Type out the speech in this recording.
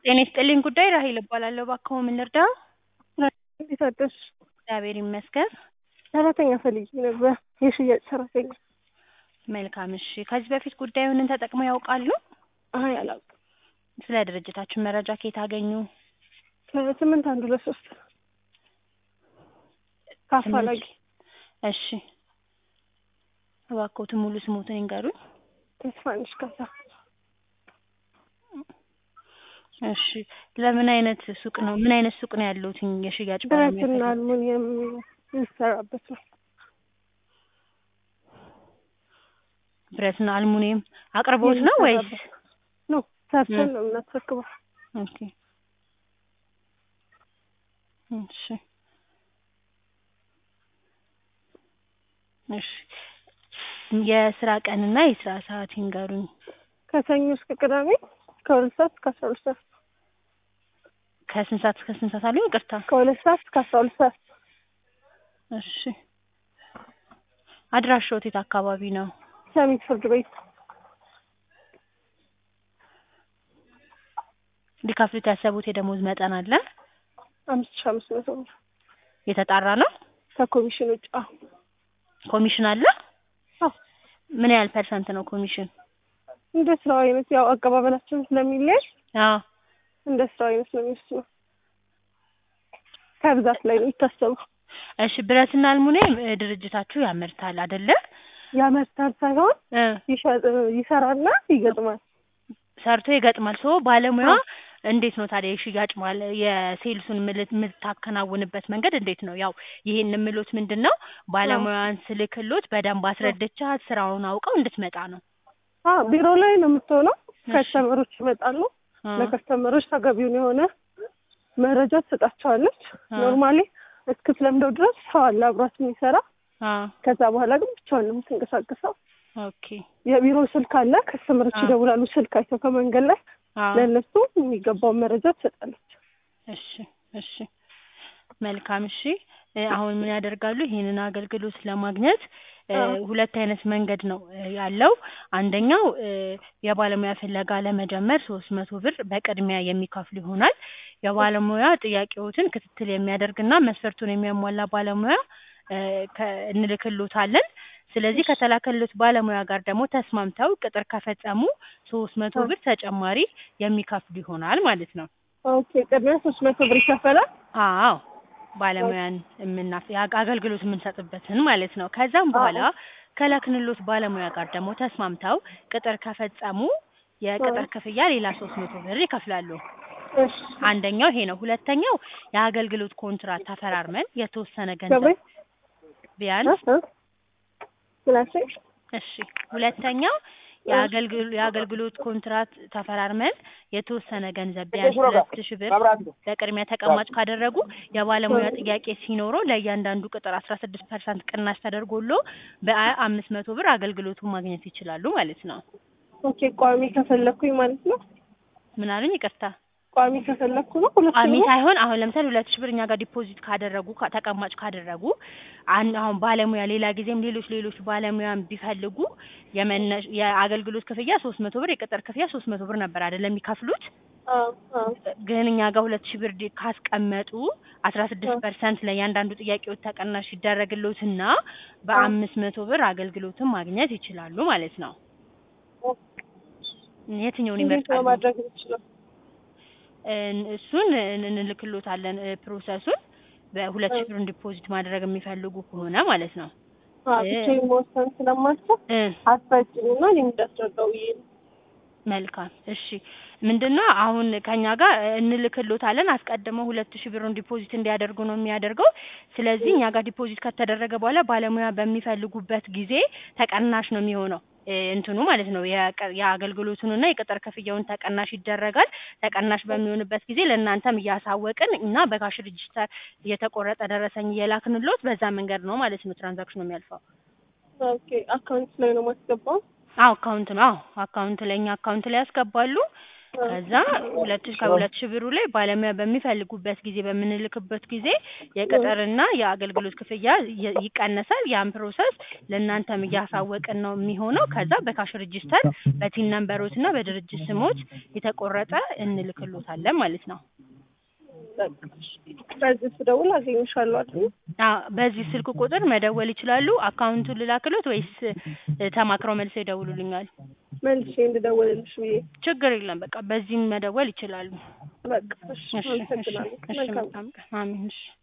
ጤና ይስጥልኝ ጉዳይ ራሄል እባላለሁ። እባክዎ ምን ልርዳዎ? እንዴት አደርሽ? እግዚአብሔር ይመስገን። ሰራተኛ ፈልጌ ነበር፣ የሽያጭ ሰራተኛ። መልካም እሺ። ከዚህ በፊት ጉዳዩን ተጠቅመው ያውቃሉ? አይ አላውቅም። ስለ ድርጅታችን መረጃ ከየት አገኙ? ከስምንት አንድ ሁለት ሶስት ከአፋላጊ እሺ። እባክዎትን ሙሉ ስሞትን ይንገሩኝ። ተስፋነሽ ካሳ። እሺ። ለምን አይነት ሱቅ ነው ምን አይነት ሱቅ ነው ያለዎት? የሽያጭ ባለሙያ ብረትና ፈልገው? አልሙኒየም የሚሰራበት ነው። ብረትና አልሙኒየም አቅርቦት ነው ወይስ? ኖ ሰርተን ነው የምናስረክበው። ኦኬ። እሺ እሺ። የስራ ቀንና የስራ ሰዓት ይንገሩኝ። ከሰኞ እስከ ቅዳሜ ከሁለት ሰዓት እስከ አስራ ሁለት ሰዓት ከስንት ሰዓት እስከ ስንት ሰዓት አሉኝ? ይቅርታ። ከሁለት ሰዓት እስከ አስራ ሁለት ሰዓት እሺ። አድራሻዎት የት አካባቢ ነው? ሰሚት ፍርድ ቤት ሊከፍሉት ያሰቡት የደሞዝ መጠን አለ? አምስት ሺህ አምስት መቶ ብር የተጣራ ነው? ከኮሚሽን ውጭ። አዎ ኮሚሽን አለ? አዎ። ምን ያህል ፐርሰንት ነው ኮሚሽን? እንደ ስራው አይነት ያው አቀባበላችን ስለሚለያይ አዎ እንደ ስራው አይነት ነው የሚወስነው። ከብዛት ላይ ነው የሚታሰበው። እሺ። ብረትና አልሙኒየም እ ድርጅታችሁ ያመርታል አይደለ? ያመርታል ሳይሆን እ ይሸጥ ይሰራና ይገጥማል። ሰርቶ ይገጥማል። ሶ ባለሙያ እንዴት ነው ታዲያ የሽያጭ ማለ የሴልሱን ምልት የምታከናውንበት መንገድ እንዴት ነው? ያው ይሄን የምሎት ምንድን ነው ባለሙያን ስልክሎት በደንብ አስረድቻት ስራውን አውቀው እንድትመጣ ነው። አ ቢሮ ላይ ነው የምትሆነው። እሺ። ከስተመሮች ይመጣሉ። አ ለከስተመሮች ተገቢውን የሆነ መረጃ ትሰጣቸዋለች። አ ኖርማሊ እስክትለምደው ድረስ ሰው አለ አብሯት የሚሰራ። አ ከዛ በኋላ ግን ብቻዋን ነው የምትንቀሳቀሰው። ኦኬ የቢሮ ስልክ አለ። ከስተመሮች አ ይደውላሉ ስልክ አይተው ከመንገድ ላይ አ ለእነሱ የሚገባውን መረጃ ትሰጣለች። እሺ እሺ መልካም እሺ እ አሁን ምን ያደርጋሉ ይሄንን አገልግሎት ለማግኘት እ አዎ። ሁለት አይነት መንገድ ነው እ ያለው አንደኛው እ የባለሙያ ፍለጋ ለመጀመር ሶስት መቶ ብር በቅድሚያ የሚከፍሉ ይሆናል የባለሙያ ጥያቄዎትን ክትትል የሚያደርግና መስፈርቱን የሚያሟላ ባለሙያ እ ከ እንልክሎታለን ስለዚህ ከተላከሎት ባለሙያ ጋር ደግሞ ተስማምተው ቅጥር ከፈጸሙ ሶስት መቶ አ ብር ተጨማሪ የሚከፍሉ ይሆናል ማለት ነው ኦኬ ቅድሚያ ሶስት መቶ ብር ይከፈላል። አዎ ባለሙያን የምናፍ የአግ- አገልግሎት የምንሰጥበትን ማለት ነው። ከዛም በኋላ አዎ ከላክንሎት ባለሙያ ጋር ደግሞ ተስማምተው ቅጥር ከፈጸሙ አዎ የቅጥር ክፍያ ሌላ ሶስት መቶ ብር ይከፍላሉ። እሺ አንደኛው ይሄ ነው። ሁለተኛው የአገልግሎት ኮንትራት ተፈራርመን የተወሰነ ገባኝ ገንዘብ እ ቢያንስ እ ስላልሽኝ እሺ ሁለተኛው እ የአገልግሎ የአገልግሎት ኮንትራት ተፈራርመን የተወሰነ ገንዘብ ቢያንስ ሁለት ሺህ ብር በቅድሚያ ተቀማጭ ካደረጉ የባለሙያ ጥያቄ ሲኖረው ለእያንዳንዱ ቅጥር አስራ ስድስት ፐርሰንት ቅናሽ ተደርጎሎ በአምስት መቶ ብር አገልግሎቱን ማግኘት ይችላሉ ማለት ነው። ኦኬ ቋሚ ከፈለኩኝ ማለት ነው። ምን አሉኝ? ይቅርታ ቋሚ ከፈለኩ ነው ሁለት ሺህ ቋሚ ብር ሳይሆን አሁን ለምሳሌ ሁለት ሺህ ብር እኛ ጋር ዲፖዚት ካደረጉ ካ- ተቀማጭ ካደረጉ አን አሁን ባለሙያ ሌላ ጊዜም ሌሎች ሌሎች ባለሙያን ቢፈልጉ የመነሽ የአገልግሎት ክፍያ ሶስት መቶ ብር የቅጥር ክፍያ ሶስት መቶ ብር ነበር አይደለም የሚከፍሉት አዎ አዎ ግን እኛ ጋር ሁለት ሺህ ብር ዲ- ካስቀመጡ አስራ ስድስት አዎ ፐርሰንት ለእያንዳንዱ ጥያቄዎች ተቀናሽ ይደረግልዎትና አዎ በአምስት መቶ ብር አገልግሎትን ማግኘት ይችላሉ ማለት ነው። የትኛውን እንዴት ነው ይመርጣሉ? ማድረግ የምችለው? እን- እሱን እን- እንልክሎታለን እ ፕሮሰሱን በሁለት ሺህ እ ብር ዲፖዚት ማድረግ የሚፈልጉ ከሆነ ማለት ነው። አዎ እ ብቻዬን መወሰን ስለማልችል እ አስፈጭኝና እኔ እንዳስረዳው ብዬ ነው። መልካም እሺ ምንድነው አሁን ከኛ ጋር እንልክሎታለን አስቀድመው ሁለት ሺህ ብሩን ዲፖዚት እንዲያደርጉ ነው የሚያደርገው ስለዚህ እኛ ጋር ዲፖዚት ከተደረገ በኋላ ባለሙያ በሚፈልጉበት ጊዜ ተቀናሽ ነው የሚሆነው እ እንትኑ ማለት ነው የቀ- የአገልግሎቱንና የቅጥር ክፍያውን ተቀናሽ ይደረጋል ተቀናሽ በሚሆንበት ጊዜ ለእናንተም እያሳወቅን እና በካሽ ሬጂስተር እየተቆረጠ ደረሰኝ እየላክንሎት በዛ መንገድ ነው ማለት ነው ትራንዛክሽኑ የሚያልፈው ኦኬ አካውንት ላይ ነው ማስገባው። አዎ አካውንት ነው አዎ አካውንት ላይ እኛ አካውንት ላይ ያስገባሉ ከዛ ሁለት ሺ ከሁለት ሺህ ብሩ ላይ ባለሙያ በሚፈልጉበት ጊዜ በምንልክበት ጊዜ የቅጥርና የአገልግሎት ክፍያ ይ- ይቀነሳል። ያን ፕሮሰስ ለእናንተም እያሳወቅን ነው የሚሆነው። ከዛ በካሽ ሬጂስተር በቲን ነምበሮት እና በድርጅት ስሞት የተቆረጠ እንልክሎታለን ማለት ነው። በቃ እሺ። በዚህ ስደውል አገኝሻለሁ አይደል? አዎ በዚህ ስልክ ቁጥር መደወል ይችላሉ። አካውንቱን ልላክሎት ወይስ እ፣ ተማክረው መልሰው ይደውሉልኛል? መልሼ እንድደውልልሽ ብዬ ችግር የለም። በቃ በዚህም መደወል ይችላሉ። በቃ እሺ። እሺ እሺ አመሰግናለሁ። እሺ መልካም መልካም ቀን። አሜን እሺ